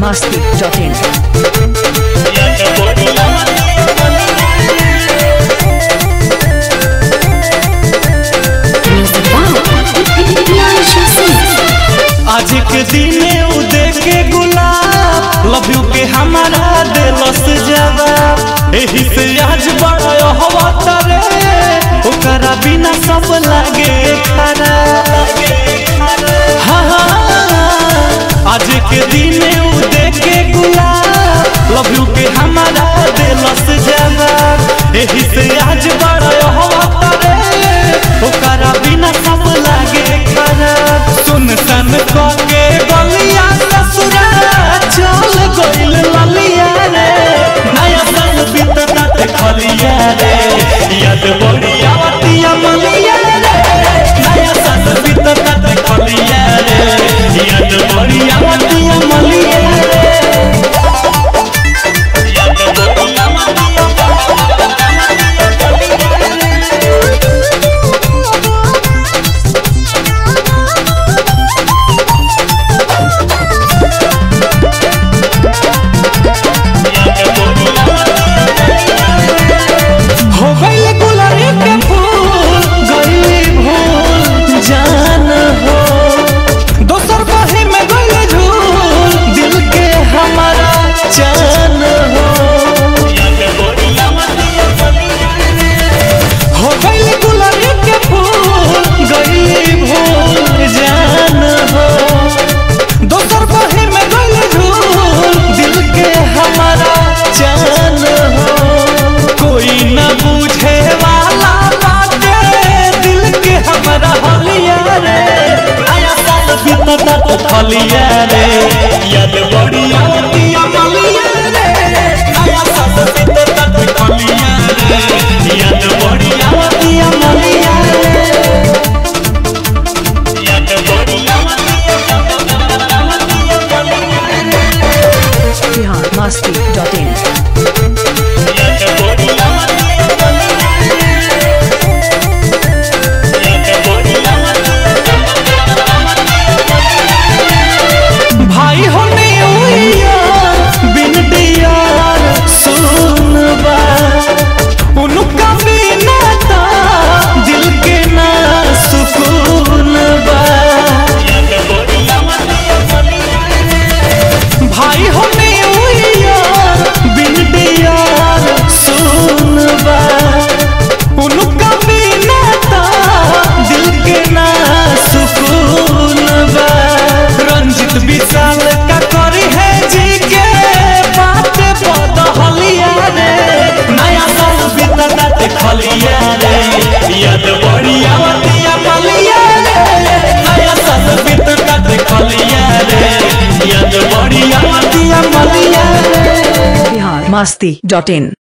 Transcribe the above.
biharmasti.in आज के दिने उ देखे गुलाब लव यू के हमारा दिलस जवाब एही से आज बड़ा हवा तरे ओकरा बिना सब लागे खराब हाँ, हाँ, आज के दिने उ देखे गुलाब लव यू के हमारा दिलस जवाब एही से आज बड़ा हवा तरे ओकरा बिना सब लागे खराब सुन सन के गलिया ससुरा चल गइल ललिया रे नया साल बीतता ते खलिया रे याद बढ़िया वतिया मलिया रे नया साल बीतता ते खलिया रे याद बढ़िया वतिया मलिया रे याद बढ़िया वतिया हो गइल गुलाबी के फूल गइली भूल जान हो दोसर बाही में गइल झूल दिल के हमारा जान हो हो गइल गुलाबी के फूल गइली भूल जान हो दोसर बाही में गइल झूल दिल के हमारा जान हो कोई न बूझे वाला बाटे दिल के हमारा हलिया रे आया साल बीतता तो खलिया रे याद बढ़िया दिया मलिया रे आया साल बीतता तो खलिया रे याद बढ़िया दिया मलिया रे याद बढ़िया biharmasti.in भाई होने यार बिन दियार सुनबा उनका बिना ता दिल के ना सुकून बा भाई होने यार बिन दियार सुनबा उनका बिना ता दिल के ना सुकून बा रंजित विशाल का करी है जी के बात बदहलिया रे नया साल बीतता ते खलिया रे याद बढ़िया वतिया मलिया रे नया साल बीतता ते खलिया रे याद बढ़िया वतिया मलिया रे biharmasti.in